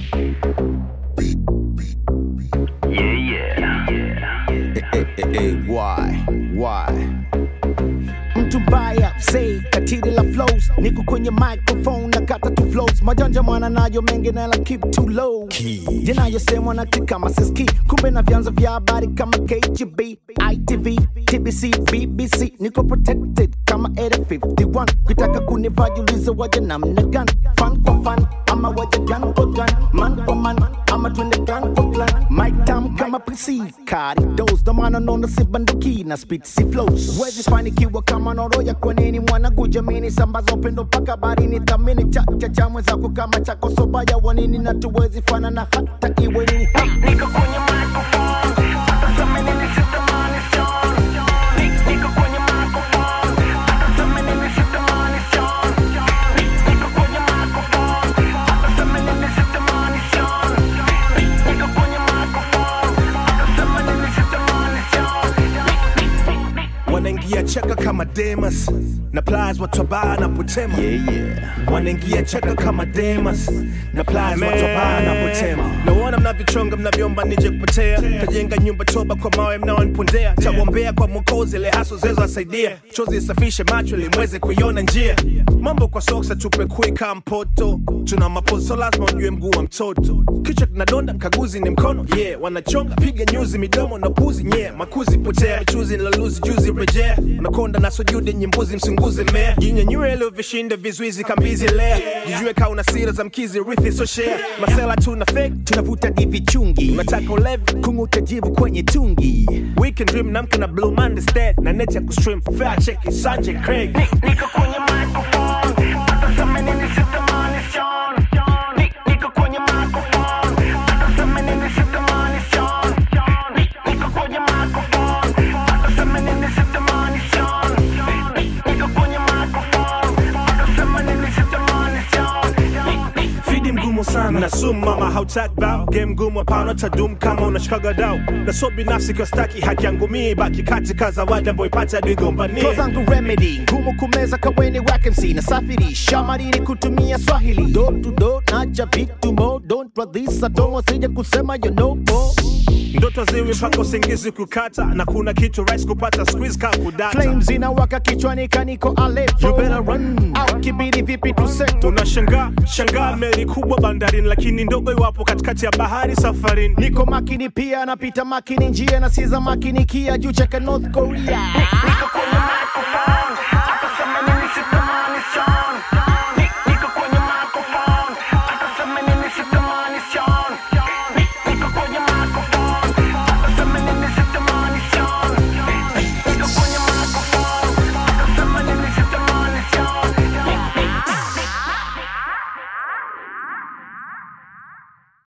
Why? Why? mtu mbaya say katili la flows niko kwenye microphone na kata tu flows majanja mwana nayo mengi na la keep too low yanayosemwa na kama siski kumbe na vyanzo vya habari kama KGB ITV TBC BBC niko protected kama Area 51 kitaka kunivajuliza waje namna gani fan kwa fan ama waje gun kwa gun man kwa man ama twende gun kwa clan mic tam kama PC kari dos ndo maana naona si banduki na speed si flows wezi fanikiwa kama noroya kwa nini mwanangu jamini sambaza upendo mpaka barini thamini cha cha cha mwenzako kama chako sobaya wanini na tuwezi fanana hata iwe nini ha! Niko kwenye microphone, hata sema nini sitamani Sean. Ni- niko kwenye microphone, hata sema nini sitamani Sean. Ni- niko kwenye microphone, hata sema nini sitamani Sean. Ni- niko kwenye microphone, hata sema nini sitamani Sean. wanaingia cheka kama Demas na plies watu wabaya na potema yeah, yeah. wanaingia cheka kama Demas na plies watu wabaya na potema naona mnavyochonga mnavyoomba nije kupotea tajenga nyumba toba kwa mawe mnaonipondea tawombea kwa mwokozi ile haso zezo asaidia chozi isafishe macho ili mweze kuiona njia mambo kwa soksa tupe kuika mpoto tuna mapozo lazima ujue mguu wa mtoto kichwa kinadonda mkaguzi ni mkono yeah wanachonga piga nyuzi midomo na puzi nye makuzi potea chuzi laluzi juzi rejea unakonda na sujudi nyimbuzi msunguzi mea jinyanyue leo vishinda vizuizi kambizi lea jijue kaa una sira za mkizi rithi so share masela tuna fake tunavuta divi chungi unataka ulevi kung'uta jivu kwenye tungi weekend dream namka na blue monday stead na net ya kustream fair check sanje craig Niko kwenye microphone, hata sema nini sitamani Sean. Ni- niko kwenye microphone, hata sema nini sitamani Sean. Ni- niko kwenye microphone, hata sema nini sitamani Sean. Ni- niko kwenye microphone, hata sema nini sitamani Sean. Ni- ni- fidi mgumu sana na sumu mama hautaki bao game ngumu hapana tadum kama unashikaga dau na so binafsi kwa staki haki yangu mii baki katika zawadi ambayo ipata digombania Flow zangu remedy ngumu kumeza kaweni wakensi na safirisha madini kutumia swahili do to do nacha vitu mo don't radhisa tomo sija kusema you know mo ndoto ziwi mpaka usingizi kukata na kuna kitu rais kupata squeeze ka kudata flames inawaka kichwani kaniko Aleppo You better run. au kibidi vipi tuseto unashangaa shangaa meli kubwa bandarini lakini ndogo iwapo katikati ya bahari safarini niko makini pia napita makini njia na siza makini kia juu cheka North Korea